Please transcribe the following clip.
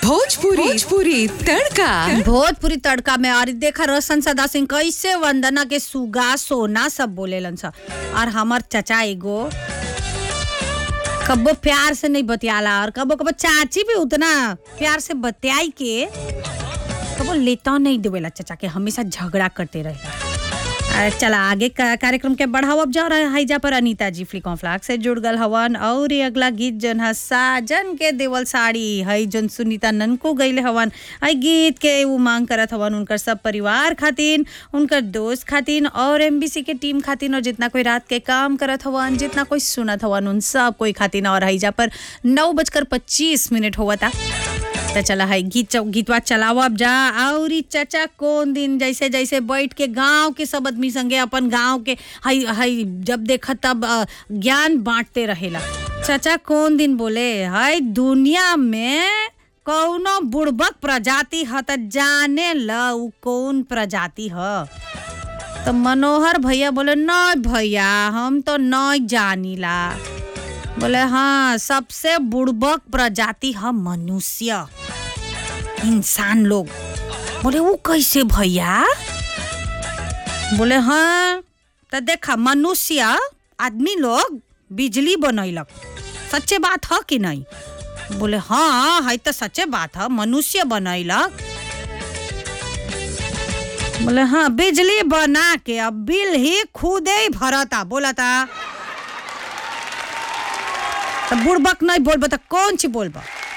भोजपुरी भोजपुरी तड़का भोजपुरी तड़का में और देखा रोशन सदा सिंह कैसे वंदना के सुगा सोना सब बोलेलन सा और हमर चचा एगो कबो प्यार से नहीं बतियाला और कबो कबो चाची भी उतना प्यार से बतियाई के कबो लेता नहीं देवेला चचा के हमेशा झगड़ा करते रहे अरे चला आगे का कार्यक्रम के बढ़ावब जा रहा है हाईजा पर अनीता जी फ्लिकॉन फ्लाक से जुड़ गल हवन और ये अगला गीत जन है साजन के देवल साड़ी हई जन सुनीता ननको गईले हवन हई गीत के वो मांग करत हवन उनकर सब परिवार खातिन उनकर दोस्त खातिन और एमबीसी के टीम खातिन और जितना कोई रात के काम करत हवन जितना कोई सुनत हवन उन सब कोई खातिन और हईजा पर नौ बजकर पच्चीस मिनट हुआ था तो चला है गीत चौ- गीतवा चलावब जा और ई चचा कौन दिन जैसे जैसे बैठ के गांव के सब आदमी संगे अपन गांव के हई हई जब देखा तब अ, ज्ञान बांटते रहेला चचा कौन दिन बोले हई दुनिया में कौनो बुड़बक प्रजाति ह त जाने ल उ कौन प्रजाति ह तो मनोहर भैया बोले नहीं भैया हम तो नहीं जानीला बोले हाँ सबसे बुड़बक प्रजाति है मनुष्य इंसान लोग बोले वो कैसे भैया बोले हाँ तो देखा मनुष्य आदमी लोग बिजली बनैलक सच्चे बात है कि नहीं बोले हाँ है तो सच्चे बात है मनुष्य बनैलक बोले हाँ बिजली बना के अब बिल ही खुदे ही भरता बोलता तो बुड़बक नहीं बोलबा तो कौन सी बोलबा